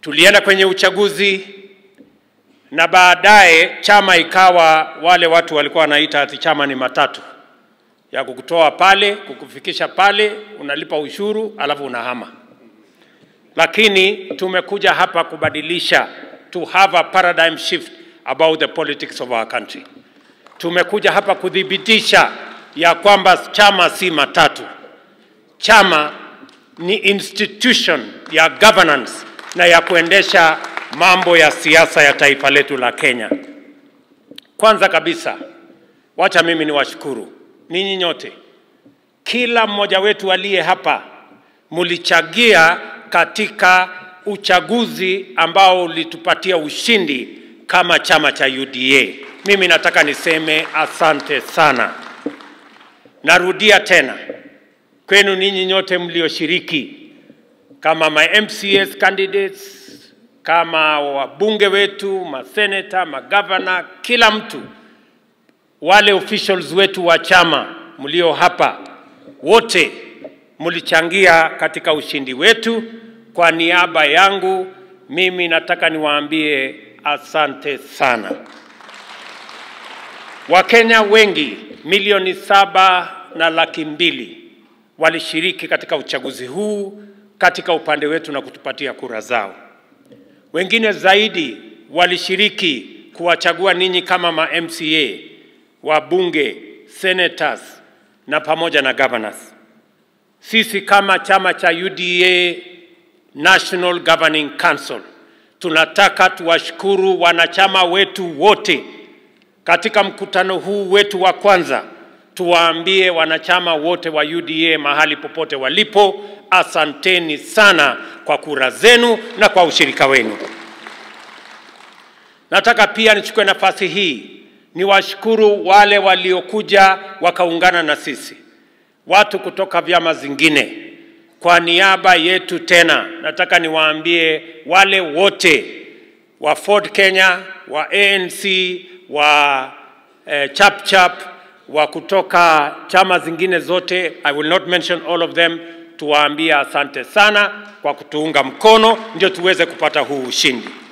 Tulienda kwenye uchaguzi na baadaye chama ikawa wale watu walikuwa wanaita ati chama ni matatu ya kukutoa pale kukufikisha pale, unalipa ushuru alafu unahama. Lakini tumekuja hapa kubadilisha, to have a paradigm shift about the politics of our country. Tumekuja hapa kuthibitisha ya kwamba chama si matatu, chama ni institution ya governance na ya kuendesha mambo ya siasa ya taifa letu la Kenya. Kwanza kabisa, wacha mimi niwashukuru ninyi nyote, kila mmoja wetu aliye hapa, mlichagia katika uchaguzi ambao ulitupatia ushindi kama chama cha UDA. Mimi nataka niseme asante sana. Narudia tena kwenu ninyi nyote mlioshiriki kama my MCS candidates, kama wabunge wetu, maseneta, magavana, kila mtu, wale officials wetu wa chama mlio hapa, wote mlichangia katika ushindi wetu. Kwa niaba yangu mimi nataka niwaambie asante sana. Wakenya wengi milioni saba na laki mbili walishiriki katika uchaguzi huu katika upande wetu na kutupatia kura zao. Wengine zaidi walishiriki kuwachagua ninyi kama ma MCA, wabunge, senators na pamoja na governors. Sisi kama chama cha UDA National Governing Council tunataka tuwashukuru wanachama wetu wote katika mkutano huu wetu wa kwanza tuwaambie wanachama wote wa UDA mahali popote walipo, asanteni sana kwa kura zenu na kwa ushirika wenu. Nataka pia nichukue nafasi hii niwashukuru wale waliokuja wakaungana na sisi, watu kutoka vyama zingine. Kwa niaba yetu tena, nataka niwaambie wale wote wa Ford Kenya, wa ANC, wa eh, Chap Chap, wa kutoka chama zingine zote, I will not mention all of them, tuwaambie asante sana kwa kutuunga mkono ndio tuweze kupata huu ushindi.